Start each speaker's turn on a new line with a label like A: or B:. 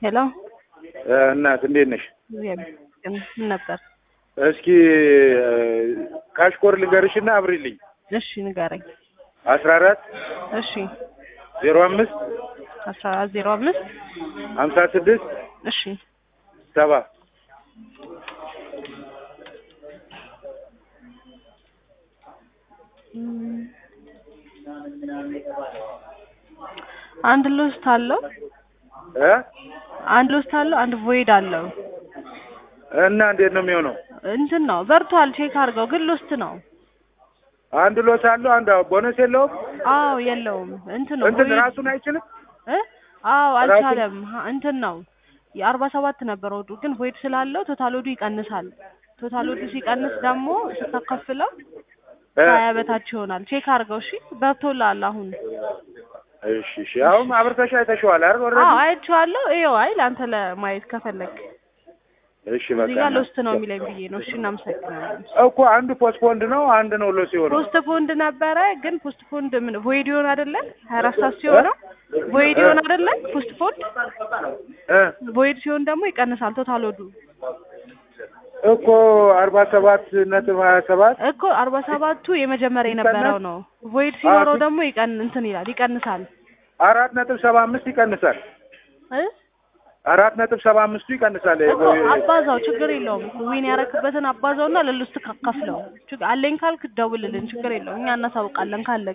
A: ሄሎ
B: እናት እንዴት ነሽ?
A: ምን ነበር?
B: እስኪ ካሽኮር ልንገርሽና አብሪልኝ።
A: እሺ ንገረኝ።
B: አስራ አራት
A: እሺ
B: ዜሮ አምስት
A: አስራ አራት ዜሮ አምስት
B: ሀምሳ ስድስት
A: እሺ
B: ሰባ
A: አንድ ሎስት አለው
B: እ
A: አንድ ሎስት አለው አንድ ቮይድ አለው።
B: እና እንዴት ነው የሚሆነው?
A: እንትን ነው በርቷል። ቼክ አድርገው ግን ሎስት ነው።
B: አንድ ሎስ አለው አንድ ቦነስ የለውም።
A: አዎ የለውም። እንትን ነው
B: እንትን
A: void-
B: ራሱን አይችልም።
A: እ አዎ
B: ራሱን-
A: አልቻለም። ሀ- እንትን ነው የአርባ ሰባት ነበር ወዱ ግን ቮይድ ስላለው ቶታል ወዱ ይቀንሳል። ቶታል ወዱ ሲቀንስ ደግሞ ስታካፍለው
B: እ
A: ከሀያ በታች ይሆናል። ቼክ አድርገው እሺ። በርቶላል አሁን
B: እሺ እሺ። አሁን አብርተሽ አይተሽዋል አይደል?
A: አዎ
B: ኦልሬዲ
A: አይቼዋለሁ። ይኸው አይ ለአንተ ለማየት ከፈለግ
B: እሺ በቃ
A: እዚህ ጋር ሎስት ነው የሚለኝ ብዬ ነው። እሺ እናመሰግናለን።
B: እኮ አንዱ ፖስትፖንድ ነው አንድ ነው ሎስ የሆነው።
A: ፖስት ፖንድ ነበረ ግን ፖስት ፖንድ ምን ቮይድ ይሆን አይደለ? ሀያ አራት ሰዓት ሲሆነው ቮይድ ይሆን አይደለ? ፖስት ፖንድ
B: እ
A: ቮይድ ሲሆን ደግሞ ይቀንሳል ቶታል ወዱ
B: እኮ አርባ ሰባት ነጥብ ሀያ ሰባት
A: እኮ አርባ ሰባቱ የመጀመሪያ የነበረው ነው። ቮይድ ሲኖረው ደግሞ ይቀን እንትን ይላል ይቀንሳል
B: አራት ነጥብ ሰባ አምስት ይቀንሳል።
A: እ
B: አራት ነጥብ ሰባ አምስቱ ይቀንሳል።
A: እኮ አባዛው ችግር የለውም እኮ ዊን ያረክበትን አባዛውና ለልስት ካካፍለው ችግር አለኝ ካልክ ደውልልን ችግር የለውም እኛ እናሳውቃለን ካለ